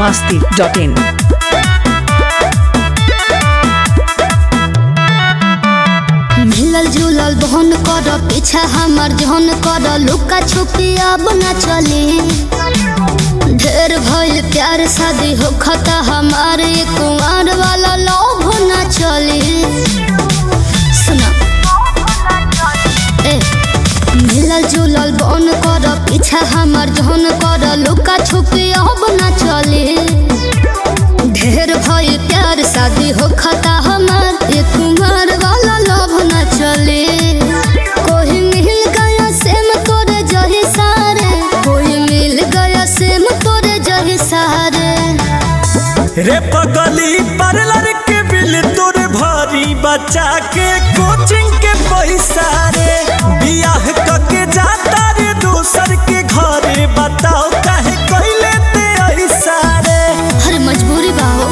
masti.in. मिलल जुलल बहन कर पीछा हमर जहन कर लुका छुपी अब न चली ढेर भइल प्यार शादी हो खता हमार ये कुमार वाला लोभ न चली सुना ए मिलल जुलल बहन कर पीछा हमर जहन कर लुका छुपी अब न चली ढेर भइल प्यार शादी हो खता हमार ये कुमार वाला लोभ न चले कोई मिल गया सेम तोरे जही सारे कोई मिल गया सेम तोरे जही सारे रे पगली पार्लर के बिल तोर भारी बचा के कोचिंग के पैसा रे बियाह कके जाता रे दूसर के घरे बताओ काहे कइले ते ऐसा रे हर मजबूरी बाहो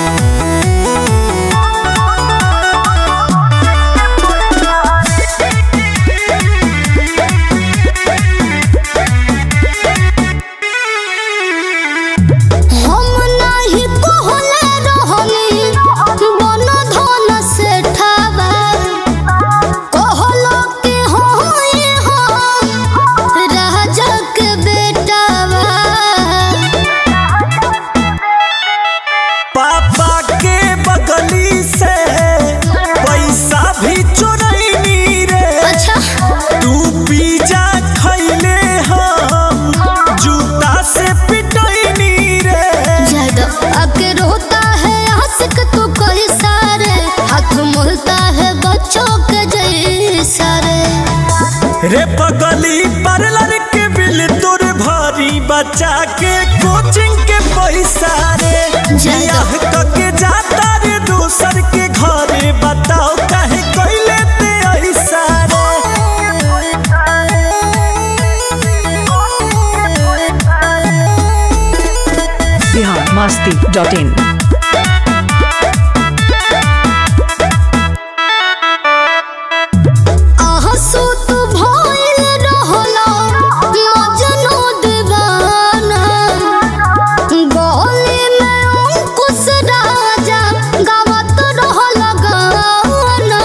हम नाही कहले रहनी बन धन से ठावा कहलो के होई हो राजा के बेटावा पापा के बगली से पैसा भी चोरैनी रे अच्छा तू पिज्जा खैले हम जूता से पिटैनी रे ज्यादा आके रोता है आशिक तू कोई सारे हाथ मोलता है बच्चों के जैसा रे रे पगली पार्लर के बिल तोर भारी बचा के कोचिंग के पैसा रे बियाह कके जाता रे दूसर के घरे बताओ काहे कइले ते ऐसा Bihar masti.in. आंसू तू भइल रहलो मजनू दीवाना गली में अंकुश राजा गावत रहल गाना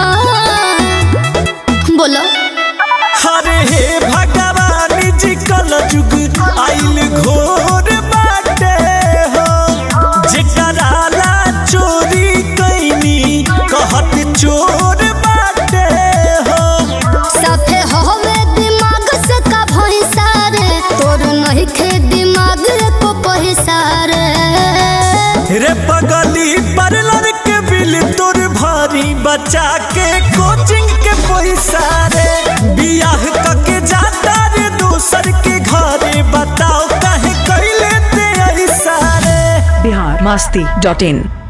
बोलो हरे हे भगवान जी कल जुग आइल घोर बाटे हो जेकरा ला चोरी कैनी कहत चोर बाटे हो साफे होवे दिमाग से का भैंसा रे तोर नहीं खे दिमाग को पैसा रे रे पगली पार्लर के बिल तोर भारी बचा के कोचिंग के पैसा रे बियाह कके जाता रे दूसर के घरे बताओ काहे कैले ते ऐसा रे Bihar masti.in.